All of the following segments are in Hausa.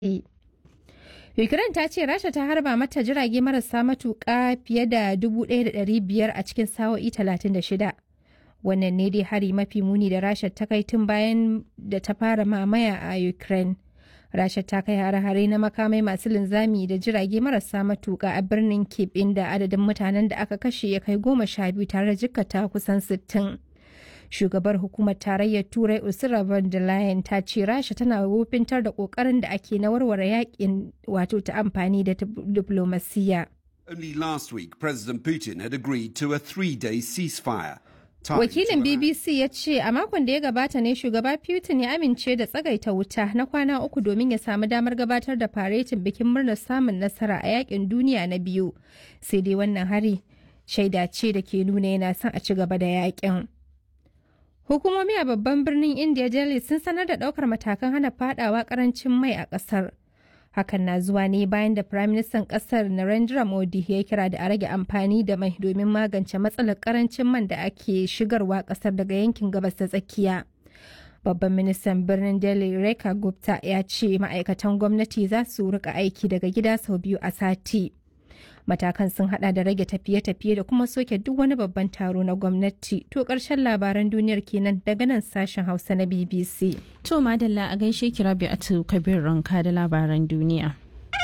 yi. Ukraine ta ce Rasha ta harba mata jirage marasa matuƙa fiye da 1,500 a cikin sa'o'i 36. Wannan ne dai hari mafi muni da Rasha ta kai tun bayan da ta fara mamaya a Ukraine. Rasha ta kai hare-hare na makamai masu linzami da jirage marasa matuƙa a birnin Kyiv inda adadin mutanen da aka kashe ya kai goma sha biyu tare da jikkata kusan sittin. shugabar hukumar tarayyar turai ursula von der leyen ta ce rasha tana wofintar da kokarin da ake na warware yakin wato ta amfani da diplomasiya Only last week, President Putin had agreed to a three-day ceasefire. wakilin bbc ya ce a makon da ya gabata ne shugaba putin ya amince da tsagaita wuta na kwana uku domin ya samu damar gabatar da faretin bikin murnar samun nasara a yakin duniya na biyu sai dai wannan hari shaida ce da ke nuna yana son a ci gaba da yakin Hukumomi a babban birnin India Delhi sun sanar da ɗaukar matakan hana fadawa karancin mai a ƙasar. Hakan na zuwa ne bayan da Firaministan ƙasar Narendra Modi ya kira da a rage amfani da mai domin magance matsalar karancin man da ake shigarwa ƙasar daga yankin gabas ta tsakiya. Babban ministan birnin Delhi Rekha Gupta ya ce ma'aikatan gwamnati za su rika aiki daga gida sau biyu a sati. matakan sun hada da rage tafiye-tafiye da kuma soke duk wani babban taro na gwamnati to karshen labaran duniyar kenan daga nan sashen hausa na bbc to madalla a gaishe ki rabi a kabir ranka da labaran duniya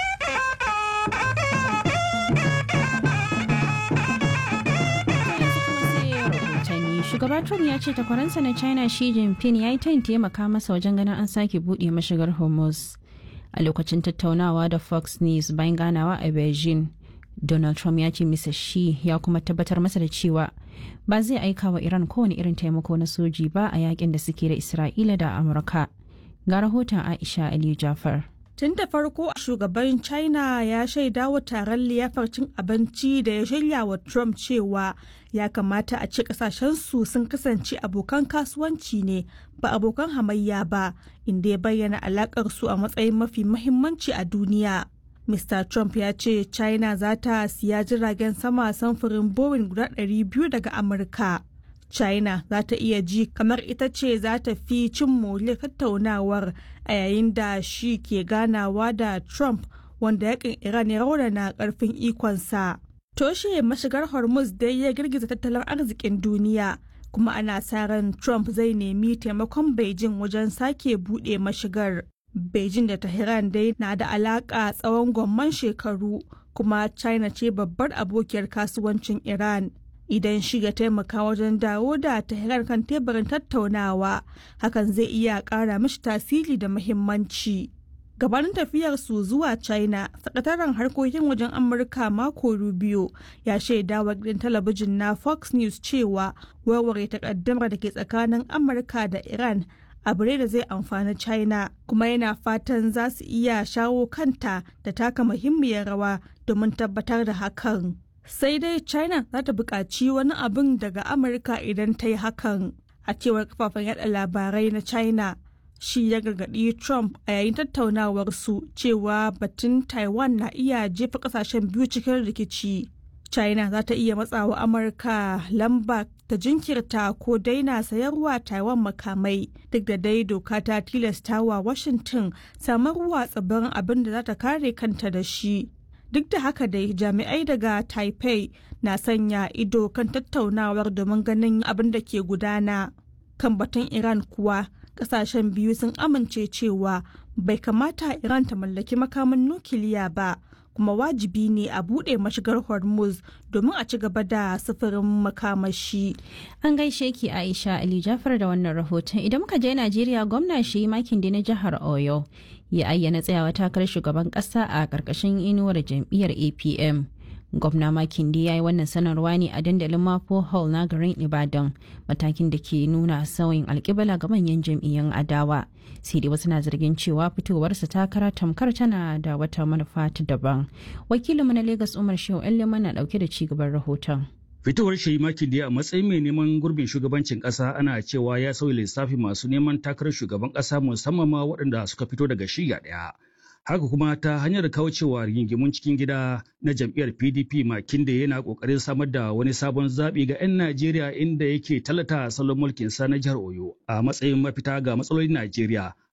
shugaba trump ya ce takwaransa na china shi jinping ya yi tayin taimaka masa wajen ganin an sake buɗe mashigar hormuz a lokacin tattaunawa da fox news bayan ganawa a beijing Donald Trump ya ce misa shi ya kuma tabbatar masa da cewa ba zai aika wa Iran kowane irin taimako na soji ba a yakin da suke da Isra'ila da Amurka. Ga rahoton Aisha Aliyu Jafar. Tun da farko shugaban China ya shaida wa taron liyafar cin abinci da ya shirya wa Trump cewa ya kamata a ce kasashensu sun kasance abokan kasuwanci ne ba abokan hamayya ba inda ya bayyana alakar su a matsayin mafi mahimmanci a duniya. Mr. Trump ya ce China za ta siya jiragen sama samfurin Boeing guda 200 daga Amurka. China za ta iya ji kamar ita ce za ta fi cin moriyar tattaunawar a yayin da shi ke ganawa da Trump wanda yakin Iran ya raunana karfin ikonsa. Toshe mashigar Hormuz dai ya girgiza tattalin arzikin duniya. kuma ana sa ran Trump zai nemi taimakon Beijing wajen sake buɗe mashigar. Beijing da Tehran dai na da alaka tsawon gwamman shekaru kuma China ce babbar abokiyar kasuwancin Iran. Idan shiga taimaka wajen dawo da Tehran kan teburin tattaunawa, hakan zai iya ƙara mishi tasiri da muhimmanci. Gabanin tafiyar su zuwa China, sakataren harkokin wajen Amurka Marco Rubio ya shaida wa gidan talabijin na Fox News cewa warware takaddamar da ke tsakanin Amurka da Iran abu ne da zai amfani china kuma yana fatan za su iya shawo kanta da taka muhimmiyar rawa domin tabbatar da hakan sai dai china za ta buƙaci wani abin daga amurka idan ta yi hakan a cewar kafafen yada labarai na china shi ya gargaɗi trump a yayin tattaunawarsu cewa batun taiwan na iya jefa ƙasashen biyu cikin rikici china za ta iya matsawa amurka lamba ta jinkirta ko daina sayarwa taiwan makamai duk da dai doka ta tilasta wa washington samarwa tsibirin abin da za ta kare kanta da shi duk da haka dai jami'ai daga taipei na sanya ido kan tattaunawar domin ganin abin da ke gudana kan batun iran kuwa kasashen biyu sun amince cewa bai kamata iran ta mallaki makamin nukiliya ba kuma wajibi ne a buɗe mashigar hormuz domin a ci gaba da sufurin makamashi. An gaishe ki Aisha Ali Jafar da wannan rahoton idan muka je Najeriya gwamna shi makin na jihar Oyo ya ayyana tsayawa takarar shugaban ƙasa a ƙarƙashin inuwar jam'iyyar APM. gwamna makindi ya yi wannan sanarwa ne a dandalin mapo hall na garin ibadan matakin da ke nuna sauyin alkibala ga manyan jam'iyyun adawa sai dai wasu na zargin cewa fitowarsa takara tamkar tana da wata manufa ta daban wakilinmu na lagos umar shehu yan na dauke da cigaban rahoton Fitowar Shayi Makinde a matsayin mai neman gurbin shugabancin ƙasa ana cewa ya sauya lissafi masu neman takarar shugaban ƙasa musamman ma waɗanda suka fito daga shiya ɗaya. haka kuma ta hanyar kaucewa rigingimun cikin gida na jam'iyyar pdp makinde yana kokarin samar da wani sabon zaɓi ga 'yan najeriya inda yake talata salon mulkin sa na jihar oyo a matsayin mafita ga matsalolin najeriya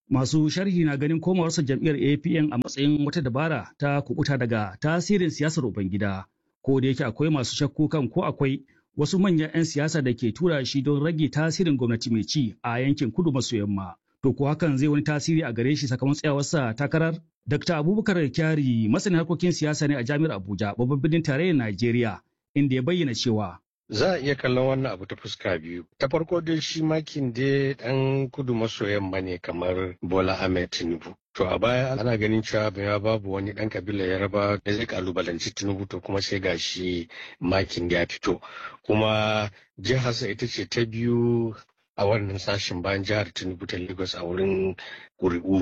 Masu sharhi na ganin komawarsa jam'iyyar APN a matsayin wata dabara ta kubuta daga tasirin siyasar Ubangida. Ko da yake akwai masu shakku kan ko akwai wasu manyan 'yan siyasa da ke tura shi don rage tasirin gwamnati mai ci a yankin kudu maso yamma. To ko hakan zai wani tasiri a gare shi sakamakon tsayawarsa takarar? Dr. Abubakar Kyari masanin harkokin siyasa ne a Jami'ar Abuja babban birnin tarayyar Najeriya inda ya bayyana cewa Za a iya kallon wannan abu ta fuska biyu. Ta farko dai shi makin dai ɗan kudu maso yamma ne kamar Bola Ahmed Tinubu. To a baya ana ganin cewa ya babu wani ɗan kabilar Yaraba da zai kalubalanci Tinubu to kuma sai gashi makin ya fito. Kuma jiharsa ita ce ta biyu a wannan sashen bayan jihar Tinubu ta Lagos a wurin ƙuri'u.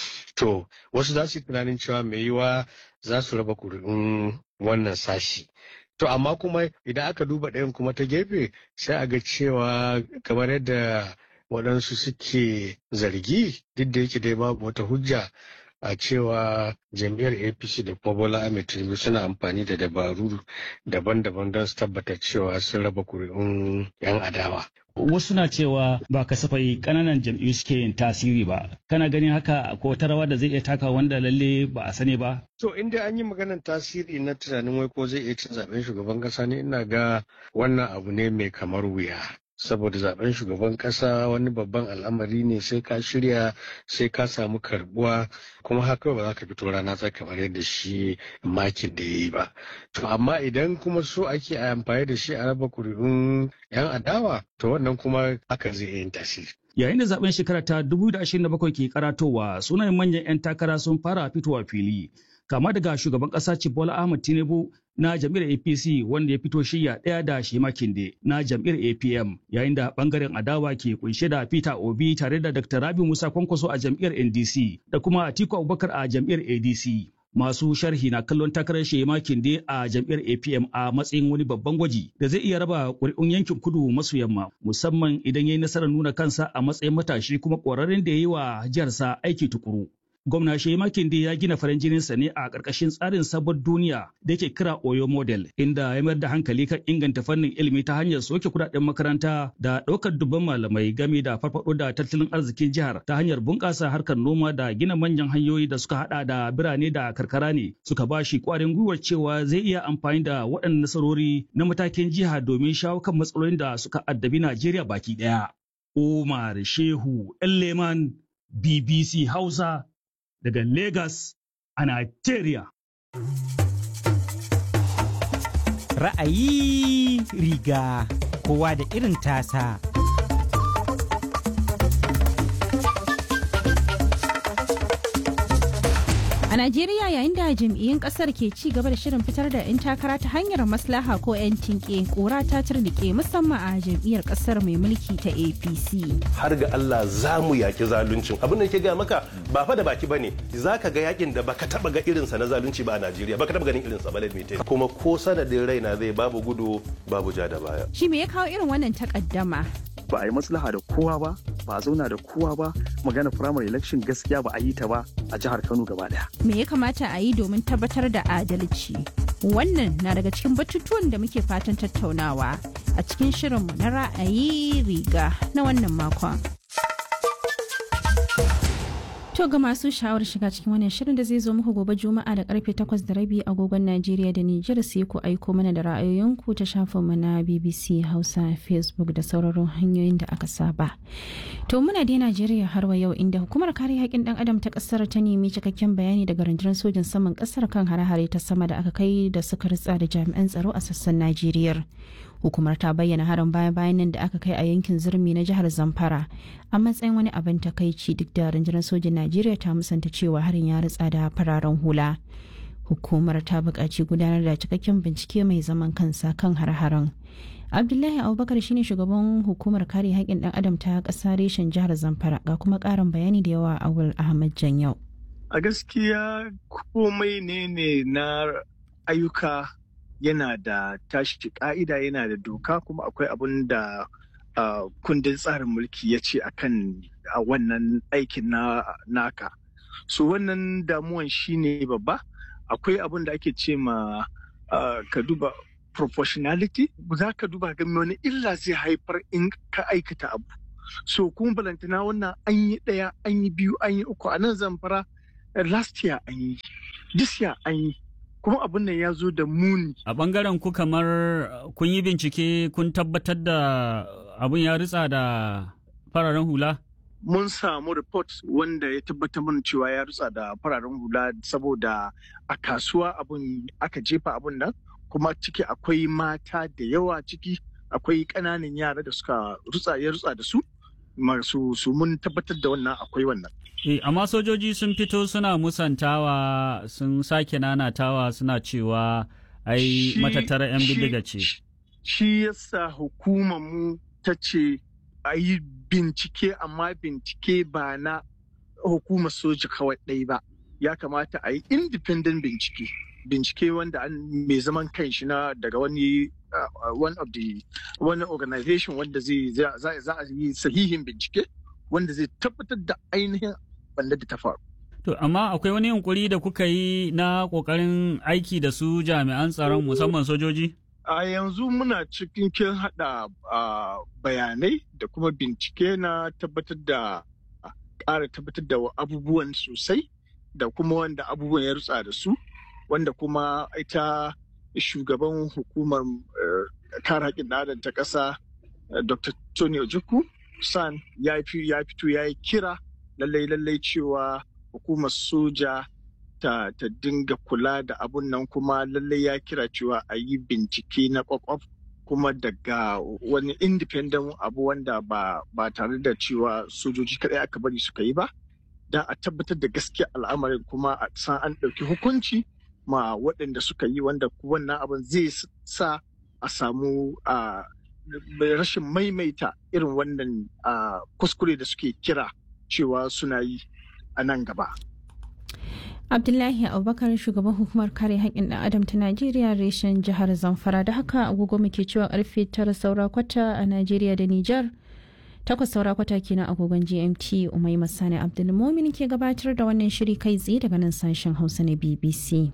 To wasu za su yi tunanin cewa mai yiwa za su raba ƙuri'un wannan sashi. To amma kuma idan aka duba ɗayan kuma ta gefe sai a ga cewa kamar yadda waɗansu suke zargi duk da yake dai babu wata hujja a cewa jam'iyyar apc da kuma bola ahmed tinubu suna amfani da dabaru daban-daban don su tabbatar cewa sun raba kuri'un 'yan adawa wasu na cewa ba kasafai kananan jam'iyyu suke yin tasiri ba kana ganin haka ko wata rawa da zai iya taka wanda lalle ba a sani ba to in dai an yi maganar tasiri na tunanin wai ko zai iya cin zaben shugaban kasa ne ina ga wannan abu ne mai kamar wuya saboda zaben shugaban kasa wani babban al'amari ne sai ka shirya sai ka samu karbuwa kuma haka ba za ka fito rana ta kamar yadda shi makin da ya yi ba to amma idan kuma so ake a amfani da shi a raba kuri'un yan adawa to wannan kuma haka zai yin tasiri yayin da zaben shekara ta 2027 ke karatowa sunayen manyan 'yan takara sun fara fitowa fili kama daga shugaban kasa Bola Ahmed Tinubu na jam'iyyar APC wanda ya fito shirya ɗaya da Shema Kinde na jam'iyyar APM yayin da bangaren adawa ke kunshe da Peter Obi tare da Dr. Rabi Musa Kwankwaso a jam'iyyar NDC da kuma Atiku Abubakar a jam'iyyar ADC. Masu sharhi na kallon takarar Shema Kinde a jam'iyyar APM a matsayin wani babban gwaji da zai iya raba ƙuri'un yankin kudu maso yamma musamman idan ya yi nasarar nuna kansa a matsayin matashi kuma ƙwararren da ya yi wa jiharsa aiki tukuru. gwamna Shehi Makinde ya gina farin jininsa ne a ƙarƙashin tsarin sabon duniya da yake kira Oyo Model, inda ya mayar da hankali kan inganta fannin ilimi ta hanyar soke kudaden makaranta da ɗaukar dubban malamai game da farfaɗo da tattalin arzikin jihar ta hanyar bunƙasa harkar noma da gina manyan hanyoyi da suka haɗa da birane da karkara ne suka ba shi ƙwarin gwiwar cewa zai iya amfani da waɗannan nasarori na matakin jiha domin shawo kan matsalolin da suka addabi Najeriya baki ɗaya. Umar Shehu Leman BBC Hausa daga Lagos a Nigeria. Ra'ayi riga kowa da irin tasa. A Najeriya yayin da jam'iyyun kasar ke ci gaba da shirin fitar da 'yan takara ta hanyar maslaha ko 'yan tinke kura ta turnike musamman a jam'iyyar kasar mai mulki ta APC. Har ga Allah za mu yaki zaluncin. Abin da ke gaya maka ba fa da baki bane. Za ka ga yakin da baka taba ga irinsa na zalunci ba a Najeriya. Baka taba ganin irinsa ba mai Kuma ko sanadin raina zai babu gudu babu ja da baya. Shi me ya kawo irin wannan takaddama? ba a yi maslaha da kowa ba ba a zauna da kowa ba magana primary election gaskiya ba a yi ta ba a jihar kano gaba daya me ya kamata a yi domin tabbatar da adalci wannan na daga cikin batutuwan da muke fatan tattaunawa a cikin shirinmu na ra'ayi riga na wannan makon To ga masu sha'awar shiga cikin wannan shirin da zai zo muku gobe Juma'a da karfe 8 da rabi agogon Najeriya da Nijar sai ku aiko mana da ra'ayoyinku ta shafinmu na BBC Hausa Facebook da sauraron hanyoyin da aka saba. To muna dai Najeriya har wa yau inda hukumar kare haƙƙin ɗan adam ta ƙasar ta nemi cikakken bayani daga rundunar sojin saman ƙasar kan hare-hare ta sama da aka kai da suka ritsa da jami'an tsaro a sassan Najeriya. hukumar ta bayyana harin baya-bayan nan da aka kai a yankin zurmi na jihar zamfara a matsayin wani abin takaici duk da rundunar sojin najeriya ta musanta cewa harin ya ritsa da fararen hula hukumar ta buƙaci gudanar da cikakken bincike mai zaman kansa kan har-haren abdullahi abubakar shine shugaban hukumar kare haƙƙin ɗan adam ta ƙasa reshen jihar zamfara ga kuma ƙarin bayani da yawa awul ahmad janyau a gaskiya komai ne ne na ayyuka yana da tashi ka'ida yana da doka kuma akwai abin da uh, kundin tsarin mulki ya ce akan a wannan aikin na naka so wannan damuwan shine babba akwai abin da ake ce ma uh, ka duba proportionality za ka duba ga wani illa zai haifar in ka aikata abu so kuma balantana wannan an yi ɗaya an yi biyu an yi uku a nan zamfara last year an yi this year an yi kuma abin nan ya zo da muni a bangaren ku kamar kun yi bincike kun tabbatar da abin ya ritsa da fararen hula mun samu report wanda ya tabbatar mana cewa ya rutsa da fararen hula saboda a kasuwa abun aka jefa abun nan kuma ciki akwai mata da yawa ciki akwai ƙananan yara da suka rutsa ya rutsa da su masu su mun tabbatar da wannan akwai wannan Eh, amma sojoji sun fito suna musantawa sun sake nanatawa suna cewa ai matattara 'yan bindiga ce. Shi yasa hukumar mu ta ce a yi bincike amma bincike ba na hukumar soja kawai ɗai ba. Ya kamata a yi independent bincike. Bincike wanda an mai zaman kanshi na daga wani uh, one of the wani organization wanda zai za a yi sahihin bincike wanda zai tabbatar da ainihin banda da ta faru. To, amma akwai wani yunkuri da kuka yi na ƙoƙarin aiki da su jami'an tsaron musamman sojoji? A yanzu muna cikin kin haɗa bayanai da kuma bincike na tabbatar da ƙara tabbatar da abubuwan sosai da kuma wanda abubuwan ya rutsa da su wanda kuma ita shugaban hukumar kare haƙƙin adam ta ƙasa Dr. Tony Ojukwu San ya fito ya yi kira lallai lallai cewa hukumar soja ta, ta dinga kula da abun nan kuma lallai ya kira cewa a yi bincike na kwakwaf kuma daga wani independent abu wanda ba, ba tare da cewa sojoji kadai aka bari suka yi ba don a tabbatar da gaskiya al'amarin kuma a san an ɗauki hukunci ma waɗanda suka yi wanda wannan abin zai sa a samu uh, rashin maimaita irin wannan uh, kuskure da suke kira cewa suna yi a nan gaba. Abdullahi Abubakar shugaban hukumar kare haƙƙin ɗan adam ta Najeriya reshen jihar Zamfara da haka agogo muke cewa karfe tara saura kwata a Najeriya da Nijar. Takwas saura kwata kenan agogon GMT Umai Masani Abdulmumin ke gabatar da wannan shiri kai tsaye daga nan sashen Hausa na BBC.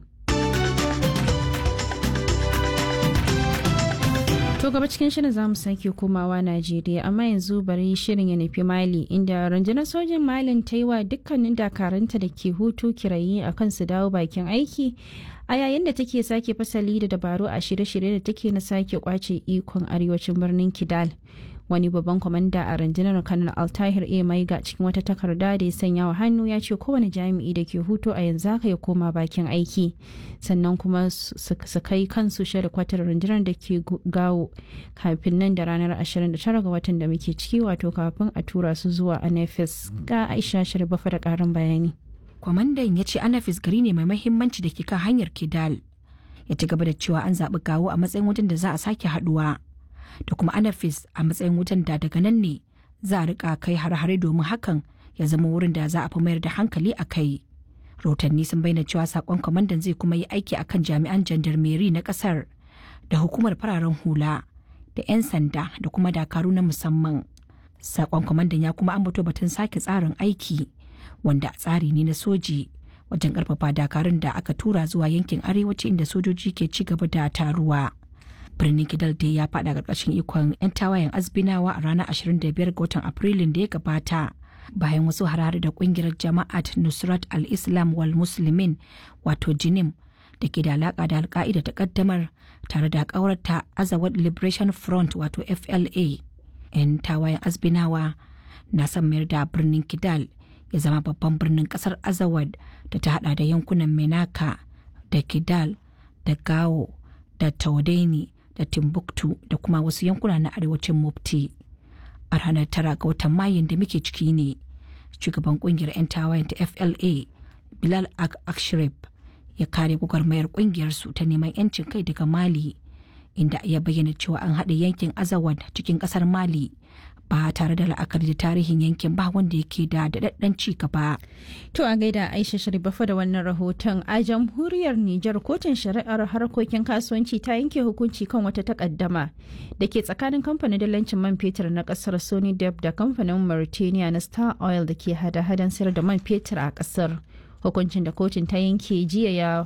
To gaba cikin shirin za mu sake komawa Najeriya amma yanzu bari shirin ya nufi Mali inda rundunar sojin Malin ta yi wa dukkanin dakaranta da ke hutu kirayi a kan su dawo bakin aiki a yayin da take sake fasali da dabaru a shirye-shirye da take na sake kwace ikon arewacin birnin Kidal. wani babban kwamanda a rundunar kanar altahir a maiga cikin wata takarda da ya sanya wa hannu ya ce kowane jami'i da ke hutu a yanzu haka ya koma bakin aiki sannan kuma su kai kansu kwatar rundunar da ke gawo kafin nan da ranar 29 ga watan da muke ciki wato kafin a tura su zuwa anafis ga aisha shirbafa da karin bayani kwamandan ya ce anafis gari ne mai mahimmanci da ke kan hanyar kidal ya ci gaba da cewa an zaɓi gawo a matsayin wajen da za a sake haɗuwa da kuma anafis a matsayin wutan da daga nan ne za a rika kai har-hare domin hakan ya zama wurin da za a fi mayar da hankali a kai rahotanni sun bayyana cewa sakon kwamandan zai kuma yi aiki akan jami'an jandarmeri na kasar da hukumar fararen hula da 'yan sanda da kuma dakaru na musamman sakon kwamandan ya kuma ambato batun sake tsarin aiki wanda tsari ne na soji wajen karfafa dakarun da aka tura zuwa yankin arewaci inda sojoji ke ci gaba da taruwa. birnin kidal dai ya fada karkashin ikon 'yan tawayen azbinawa a ranar 25 ga watan afrilun da ya gabata bayan wasu harare da kungiyar jama'at nusrat al-islam wal muslimin wato jinim da ke da alaka da alka'ida ta kaddamar tare da kawarta azawad liberation front wato fla 'yan tawayen azbinawa na son mayar da birnin kidal ya zama babban birnin kasar azawad da ta hada da yankunan menaka da kidal da gawo da taudeni da timbuktu da kuma wasu yankuna na arewacin mufti a ranar tara ga watan mayun da muke ciki ne shugaban kungiyar 'yan tawayen ta fla bilal ak akshrif ya kare gwagwarmayar kungiyar su ta neman 'yancin kai daga mali inda ya bayyana cewa an haɗa yankin azawad cikin ƙasar mali ba tare da la'akari da tarihin yankin ba wanda yake da daɗaɗɗen ci gaba. To a gaida Aisha Sharifafa da wannan rahoton a jamhuriyar Nijar kotun shari'ar harkokin kasuwanci ta yanke hukunci kan wata takaddama da ke tsakanin kamfanin dalancin man fetur na kasar Sony Deb da kamfanin Mauritania na Star Oil da ke hada-hadan sayar da man fetur a kasar. Hukuncin da kotun ta yanke jiya ya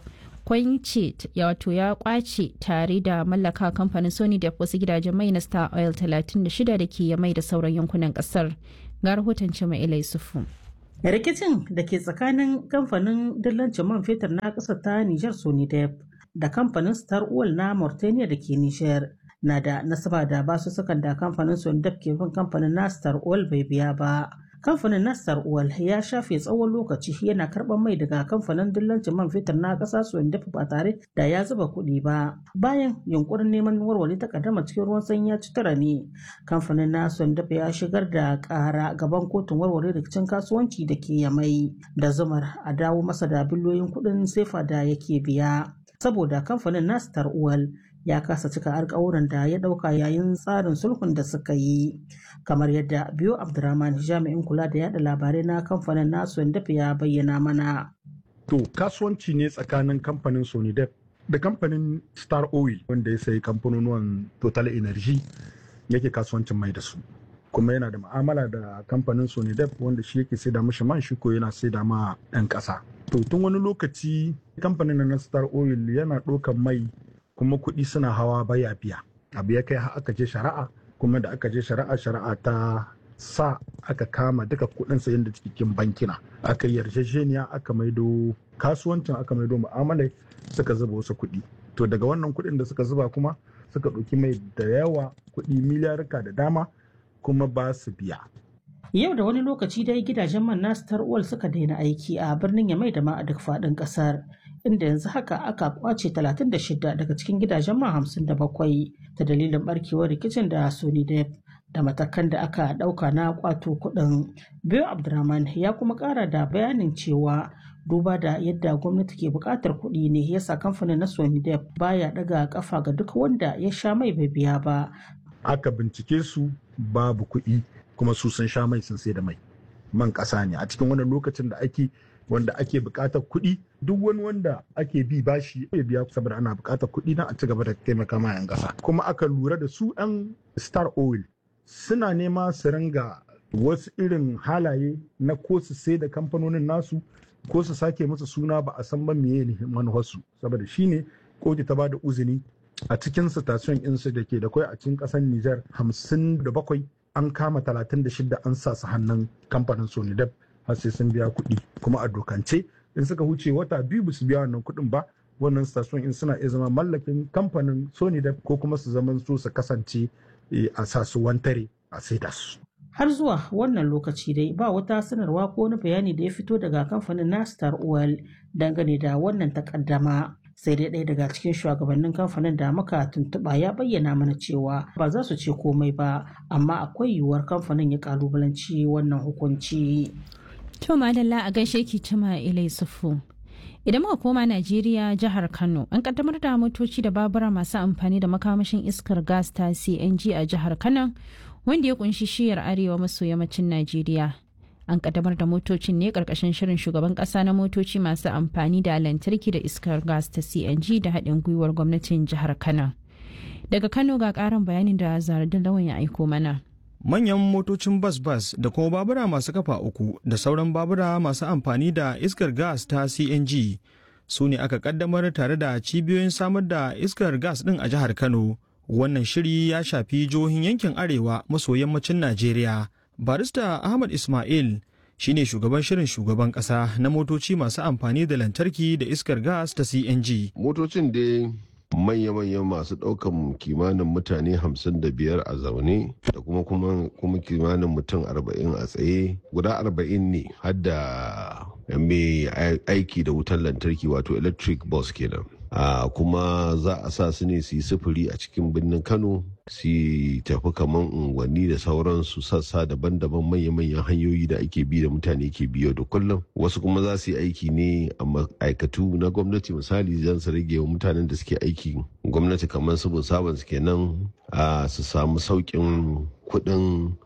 kwance wato ya kwace tare da mallaka kamfanin sony da wasu gidajen mai na star oil 36 da ke mai da sauran yankunan kasar ga rahoton cima ilai sufu rikicin da ke tsakanin kamfanin dillancin man fetur na ƙasar ta nijar sonidep da kamfanin star oil na mauritania da ke nijar na da nasaba da basu sukan da kamfanin sonidep ke bin kamfanin na star oil bai biya ba kamfanin Nastar Oil ya shafe tsawon lokaci yana karɓar mai daga kamfanin dillancin man fetur na ƙasa Suwandafa ba tare da ya zuba kuɗi ba. Bayan yunkurin neman warware takaddama cikin ruwan sanyi ya ci tara ne, kamfanin na Suwandafa ya shigar da ƙara gaban kotun warware rikicin kasuwanci da ke yamai da zumar a dawo masa da biliyoyin kuɗin sefa da yake biya. Saboda kamfanin Nastar Oil ya kasa cika alkawuran da ya dauka yayin tsarin sulhun da suka yi kamar yadda biyo abdurrahman jami'in kula da yada labarai na kamfanin nasu dafa ya bayyana mana to kasuwanci ne tsakanin kamfanin sonidep da kamfanin star oil wanda ya sayi kamfanonuwan total energy yake kasuwancin mai da su kuma yana da ma'amala da kamfanin sonidep wanda shi yake saida mashi man shi ko yana saida ma 'yan ƙasa to tun wani lokaci kamfanin na star oil yana ɗaukan mai kuma kuɗi suna hawa baya biya abu ya kai aka je shari'a kuma da aka je shari'a shari'a ta sa aka kama duka kuɗin sayan da cikin bankina aka yi yarjejeniya aka maido kasuwancin aka maido mu'amalai suka zuba wasu kuɗi to daga wannan kuɗin da suka zuba kuma suka ɗauki mai da yawa kuɗi miliyarka da dama kuma ba su biya yau da wani lokaci dai gidajen man na star suka daina aiki a birnin yamai da ma a duk faɗin ƙasar inda yanzu haka aka kwace 36 daga cikin gidajen man 57 ta dalilin barkewar rikicin da Sony Dep da matakan da aka dauka na kwato kudin. Biyo Abdurrahman ya kuma kara da bayanin cewa duba da yadda gwamnati ke bukatar kuɗi ne yasa kamfanin na Sony Dep baya daga kafa ga duk wanda ya sha mai bai biya ba. Aka bincike su babu kuɗi kuma su sun sha mai sun sai da mai. Man ƙasa ne a cikin wannan lokacin da ake wanda ake bukatar kuɗi duk wani wanda ake bi bashi ya biya saboda ana bukatar kuɗi na a ci gaba da taimaka ma 'yan ƙasa kuma aka lura da su 'yan star oil suna nema su ringa wasu irin halaye na ko su sai da kamfanonin nasu ko su sake musu suna ba a san ba meye ne manufarsu saboda shine kotu ta bada uzini a cikin station insu da ke da kwai a cikin ƙasar Nijar hamsin da bakwai an kama talatin da shida an sa su hannun kamfanin Sonidep har sai sun biya kuɗi kuma a dokance in suka huce wata biyu ba su biya wannan kuɗin ba wannan station in suna iya zama mallakin kamfanin sony da ko kuma su zama su su kasance a sa su wantare a saida su har zuwa wannan lokaci dai ba wata sanarwa ko wani bayani da ya fito daga kamfanin na star oil dangane da wannan takaddama sai dai ɗaya daga cikin shugabannin kamfanin da muka tuntuɓa ya bayyana mana cewa ba za su ce komai ba amma akwai yiwuwar kamfanin ya kalubalanci wannan hukunci. To madalla a gaishe ki cima ilai sufu. Idan muka koma Najeriya jihar Kano an kaddamar da motoci da babura masu amfani da makamashin iskar gas ta CNG a jihar Kano wanda ya kunshi shiyar arewa maso yammacin Najeriya. An kaddamar da motocin ne karkashin shirin shugaban kasa na motoci masu amfani da lantarki da iskar gas ta CNG da haɗin gwiwar gwamnatin jihar Kano. Daga Kano ga ƙarin bayanin da Zaradin Lawan ya aiko mana. manyan motocin bas-bas da kuma babura masu kafa uku da sauran babura masu amfani da iskar gas ta cng su ne aka kaddamar tare da cibiyoyin samar da iskar gas din a jihar kano wannan shiri ya shafi jihohin yankin arewa maso yammacin najeriya barista ahmad ismail shine shugaban shirin shugaban kasa na motoci masu amfani da lantarki da iskar gas ta cng motocin dai manya-manyan masu ɗaukan kimanin mutane hamsin da biyar a zaune da kuma kuma kimanin mutum arba'in a tsaye guda arba'in ne har da mai aiki da wutar lantarki wato electric bus kenan a kuma za a sa su ne su yi sufuri a cikin birnin kano su tafi kaman unguwanni da sauransu sassa daban-daban manya-manyan hanyoyi da ake bi da mutane ke biyo da kullum wasu kuma za su yi aiki ne a ma'aikatu na gwamnati misali zan su rage wa mutanen da suke aiki gwamnati kamar su sabon su kenan a su samu sauƙin kuɗin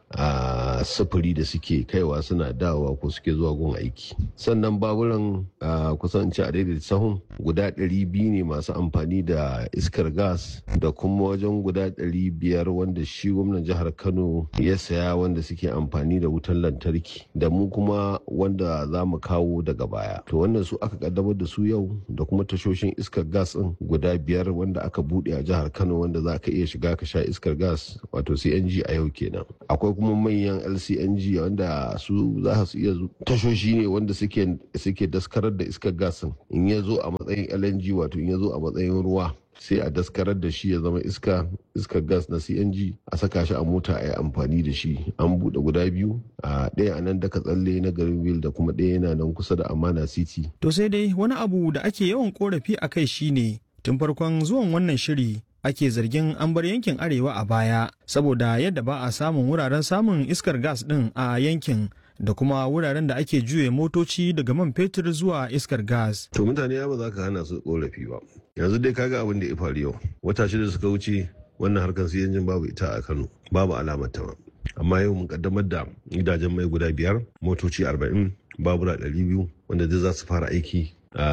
a sufuri da suke kaiwa suna dawowa ko suke zuwa gun aiki sannan baburan kusan ci a daidaita sahun guda 200 ne masu amfani da iskar gas da kuma wajen guda 500 wanda shi gwamnan jihar kano ya saya wanda suke amfani da wutan lantarki da mu kuma wanda za mu kawo daga baya to wannan su aka kaddamar da su yau da kuma tashoshin iskar gas din guda biyar wanda aka bude a jihar kano wanda za ka iya shiga ka sha iskar gas wato cng a yau kenan akwai kuma manyan lcng wanda su za su iya tashoshi ne wanda suke suke daskarar da iskar gas in ya zo a matsayin lng wato in ya zo a matsayin ruwa sai a daskarar da shi ya zama iska iskar gas na cng a saka shi a mota a yi amfani da shi an buɗe guda biyu a ɗaya a nan daga tsalle na garin wil da kuma ɗaya yana nan kusa da amana city to sai dai wani abu da ake yawan korafi a kai shine tun farkon zuwan wannan shiri ake zargin an bar yankin arewa a baya saboda yadda ba a samun wuraren samun iskar gas ɗin a yankin da kuma wuraren da ake juye motoci daga man fetur zuwa iskar gas. To mutane ya ba za ka hana su korafi ba. Yanzu dai kaga abin da ya faru yau. Wata shida suka wuce wannan harkar su yanjin babu ita a Kano. Babu alamar ta Amma yau mun kaddamar da gidajen mai guda biyar, motoci arba'in, babura ɗari biyu wanda duk za su fara aiki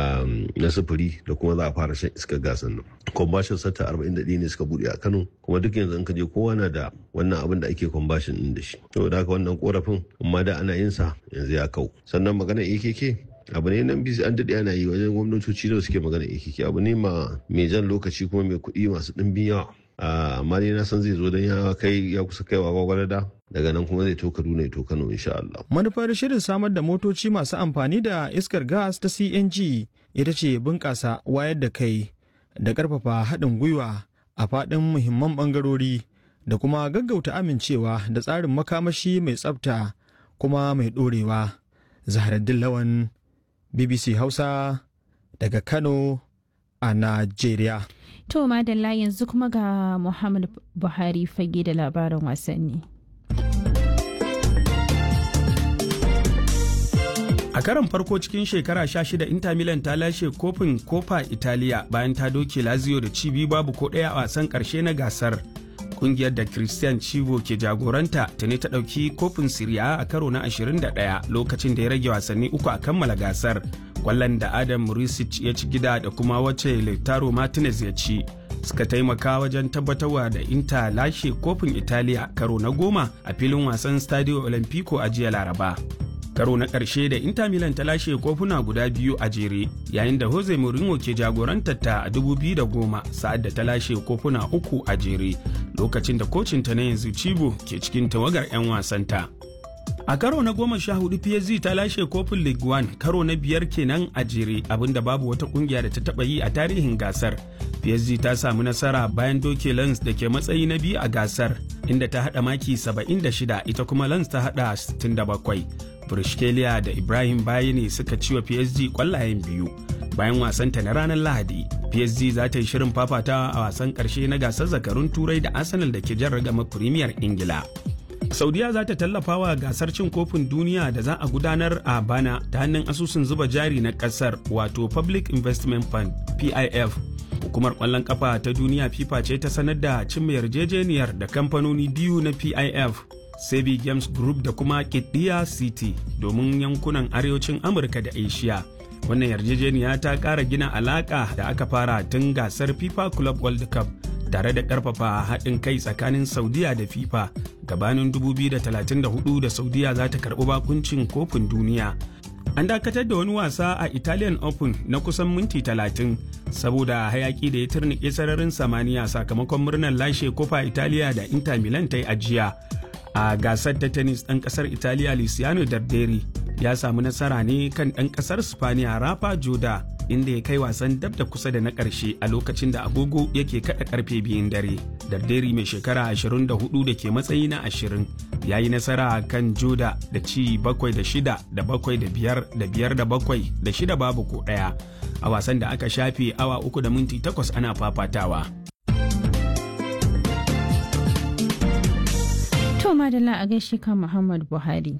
na sufuri da kuma za a fara shan iskar gasan nan. Kwambashin sata 41 ne suka buɗe a Kano kuma duk yanzu in ka je kowa na da wannan abin da ake kwambashin din da shi. To da haka wannan korafin amma da ana yin sa yanzu ya kau. Sannan magana AKK abu ne nan bisi an daɗe ana yi wajen gwamnatoci da suke magana AKK abu ne ma mai jan lokaci kuma mai kuɗi masu ɗimbin yawa. amma dai na san zai zo don ya kai ya kusa kaiwa gwagwarada daga nan kuma zai to Kaduna ya to Kano insha Allah. Manufar shirin samar da motoci masu amfani da iskar gas ta CNG ita ce bunƙasa wayar da kai da ƙarfafa haɗin gwiwa a faɗin muhimman ɓangarori da kuma gaggauta amincewa da tsarin makamashi mai tsafta kuma mai ɗorewa. Zaharaddin Lawan BBC Hausa daga Kano a Najeriya. To madalla yanzu kuma ga Muhammad Buhari fage da labarin wasanni. A karon farko cikin shekara 16 Inter Milan ta lashe kofin Copa Italia bayan ta doke Lazio da cibi babu ko ɗaya a wasan ƙarshe na gasar. Kungiyar da Christian Chivo ke jagoranta ta ne ta ɗauki kofin Serie a karo na 21 lokacin da ya rage wasanni uku a kammala gasar. Kwallon da Adam Murisic ya ci gida da kuma wacce Lautaro Martinez ya ci. suka taimaka wajen tabbatarwa da Inter lashe kofin Italiya karo na goma a filin wasan Stadio Olimpico a jiya Laraba. karo na ƙarshe da Inter Milan ta lashe kofuna guda biyu a jere yayin da Jose Mourinho ke jagorantar ta a 2010 sa'ad da ta lashe kofuna uku a jere lokacin da kocinta na yanzu Cibo ke cikin tawagar 'yan wasanta. A karo na goma sha hudu PSG ta lashe kofin League One karo na biyar kenan a jere abinda babu wata kungiya da ta taba yi a tarihin gasar. PSG ta samu nasara bayan doke Lens da ke matsayi na biyu a gasar inda ta hada maki 76 ita kuma Lens ta hada 67. Burshkeliya da Ibrahim Bayani suka ciwa PSG kwallayen biyu. Bayan wasanta na ranar Lahadi, PSG za ta yi shirin fafatawa a wasan ƙarshe na gasar zakarun Turai da Arsenal da ke jan ragama Premier Ingila. Saudiya za ta tallafa wa gasar cin kofin duniya da za a gudanar a bana ta hannun asusun zuba jari na kasar wato Public Investment Fund PIF. Hukumar ƙwallon kafa ta duniya FIFA ce ta sanar da cimma yarjejeniyar da kamfanoni biyu na PIF, Sebi Games Group da kuma Kidiya City domin yankunan arewacin Amurka da Asia. Wannan yarjejeniya ta ƙara gina alaƙa da aka fara tun gasar FIFA Club World Cup tare da ƙarfafa haɗin kai tsakanin Saudiya da FIFA gabanin 2034 da Saudiya za ta karɓi bakuncin kofin duniya. An dakatar da wani wasa a Italian Open na kusan minti 30 saboda hayaki da ya turnike sararin samaniya sakamakon murnar lashe kofa Italiya da Inter Milan ta yi ajiya. A gasar ta tennis ɗan ƙasar Italiya Luciano Darderi ya samu nasara ne kan ɗan ƙasar Spaniya Rafa Joda inda ya kai wasan dab da kusa da na ƙarshe a lokacin da agogo yake kaɗa ƙarfe biyun dare. Darderi mai shekara 24 da ke matsayi na 20 ya yi nasara kan Joda da ci bakwai da shida da bakwai da biyar da biyar da bakwai da shida babu ko ɗaya a wasan da aka shafe awa uku da minti takwas ana fafatawa. To madalla a gaishe kan Muhammad Buhari.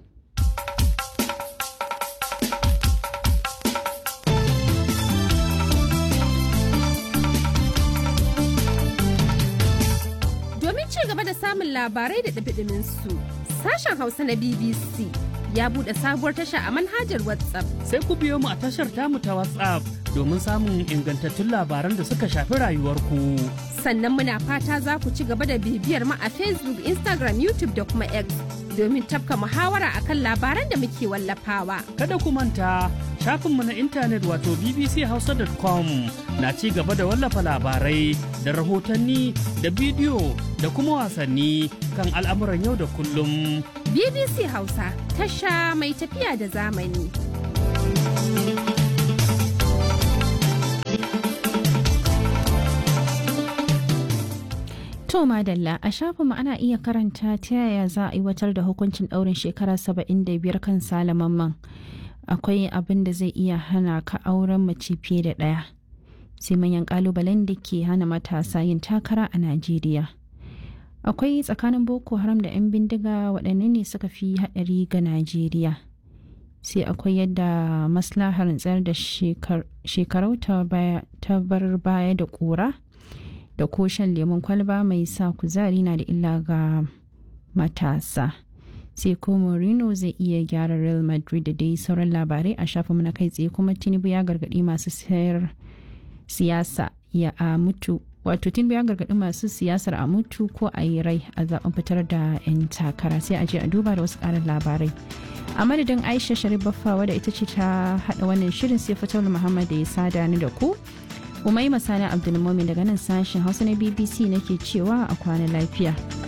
Domin ci gaba da samun labarai da ɗabiɗimin su, Sashen Hausa na BBC ya buɗe sabuwar tasha a manhajar WhatsApp. Sai ku biyo mu a tashar tamu ta WhatsApp domin samun ingantattun labaran da suka shafi rayuwarku. Sannan muna fata za ku ci gaba da bibiyar mu a Facebook, Instagram, YouTube da kuma X domin tafka muhawara akan labaran da muke wallafawa. Kada ku manta shafinmu na intanet wato bbchausa.com na ci gaba da wallafa labarai da rahotanni da bidiyo da kuma wasanni kan al'amuran yau da kullum. BBC Hausa tasha mai tafiya da zamani. To Madalla a shafinmu ana iya karanta ta yaya za a aiwatar da hukuncin ɗaurin shekara 75 kan salamanman. Akwai abin da zai iya hana ka auren mace fiye da ɗaya. Sai manyan ƙalubalen da ke hana matasa yin takara a Najeriya. Akwai tsakanin Boko Haram da 'yan bindiga waɗanne ne suka fi haɗari ga Najeriya. Sai akwai yadda maslahar tsayar da shekarau ta bar baya da ƙura. da ko shan lemun kwalba mai sa kuzari na da illa ga matasa sai ko Mourinho zai iya gyara Real Madrid da dai sauran labarai a shafinmu na kai tsaye kuma Tinubu ya gargaɗi masu sayar siyasa ya a mutu wato Tinubu ya gargaɗi masu siyasar a mutu ko a yi rai a zaben fitar da 'yan takara sai a je a duba da wasu ƙarin labarai a madadin aisha sharif baffa wadda ita ce ta haɗa wannan shirin sai fitar muhammad da ya sada ni da ku Umaima Sani Abdulmumin daga nan sashen Hausa na BBC nake cewa a kwana lafiya.